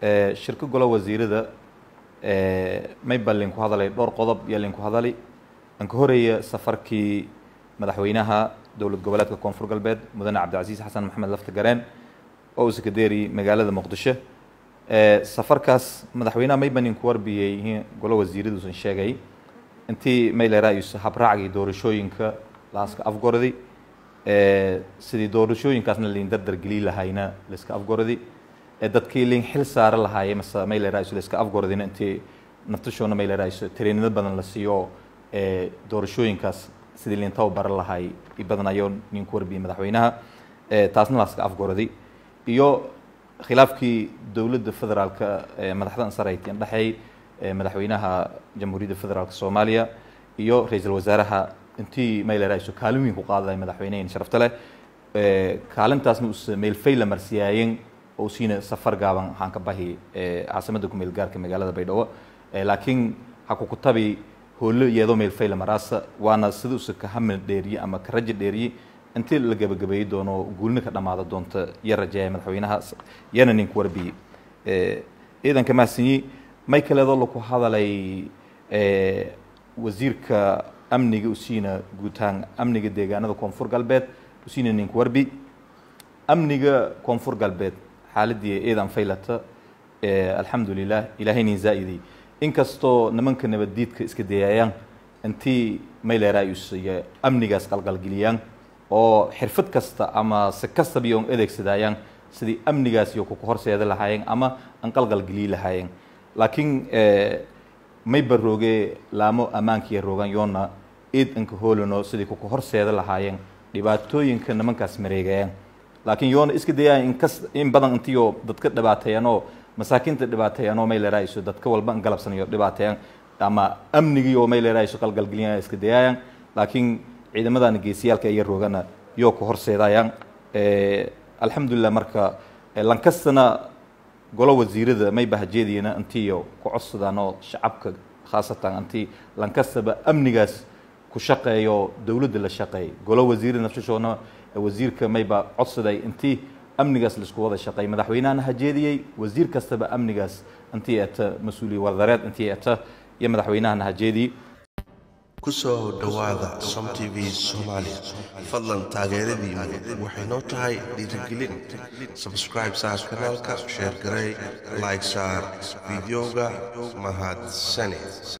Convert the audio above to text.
shirka golo wasiirada mayba linku hadalay dhowr qodob iyo linku hadali aan ka horeeya safarkii madaxweynaha dowlad goboleedka koonfur galbeed mudane cabdicasiis xasan maxamed lafta gareen oo uu sakadeeri magaalada muqdisho safarkaas madaxweynaha mayba ninku warbiyey golo wasiiraduusan sheegay intii maylerayus habraacgii doorashooyinka laaska afgordi sidii doorashooyinkaasna liin dardar gelii lahayna laiska afgordi dadkii liin xil saara lahaaye mase maylerayus laiska afgordina intii naftashoona maylerayus treenino badan la siiyo doorashooyinkaas sidii liin tababara lahay i badan ayoo ninku warbiyey madaxweynaha taasna laaska afgordi iyo khilaafkii dowladda federaalka madaxda sarayt dhexeey madaxweynaha jamhuuriyadda federaalk soomaaliya iyo ra-iisul wasaaraha intii maylerayso kaalin weyn ku qaadaday madaxweynehin sharafta leh kaalintaasna uuse meelfay la marsiyaayeen oo siina safar gaaban waxaan ka bahi caasimadda ku meel gaarka magaalada baydhabo laakiin ha ku kutabi hoollo iyadoo meelfay la maraasa waana sida use ka hamil dheeriye ama ka raja dheeriye intii la gabagabeeyi doono guulina ka dhamaada doonta iyo rajeeya madaxweynaha yana ninku warbiyey ciidanka mahadsanyi may kaleedoo laku hadalay wasiirka amniga usiina guutaan amniga deegaanada koonfur galbeed usiina ninku warbi amniga koonfur galbeed xaaladii ciidan faylata alxamdu lilah ilaahaynin zaa'idii inkastoo nimanka nabaddiidka iska dayaayaan intii maylerayus iyo amnigaas qalqalgeliyaan oo xirfad kasta ama si kastaba iyoon adeegsadaayaan sidii amnigaas iyo kuku horseeda lahaayeen ama aan qalqalgeliyi lahaayeen laakiin mayba roogee laamo ammaankiiyo roogan yoona ciid inka hoolano sidii kuku horseeda lahaayeen dhibaatooyinka nimankaas mareegayaan laakiin yoona iska dayaan inkas in badan intiyo dadka dhibaateeyanoo masaakiinta dhibaateeyanoo maylerayso dadka walba in galabsanayo dhibaateeyan ama amnigiioo maylerayso qalqalgeliyaan iska dayaayaan laakiin ciidamadan geesiyaalka iyo roogana yoo ku horseedayaan alxamdulilah marka lankastana golo wasiirada may bahajeediyana intiiyo ku codsadaan oo shacabka khaasatan intii lankastaba amnigaas ku shaqeeyo dowladda la shaqeey golo wasiirada nafsashoona wasiirka mayba codsaday intii amnigaas laisku wada shaqeey madaxweynahana hajeediyey wasiir kastaba amnigaas intii eta mas-uuliya wadareed intii eta iyo madaxweynahana hajeediyey kusoo dhowaada som t v soomaaliya fadlan taageeradiinu waxay noo tahay dhiirigelin sabscribe saar kanaalka sheer garey like saar fideoga mahadsanid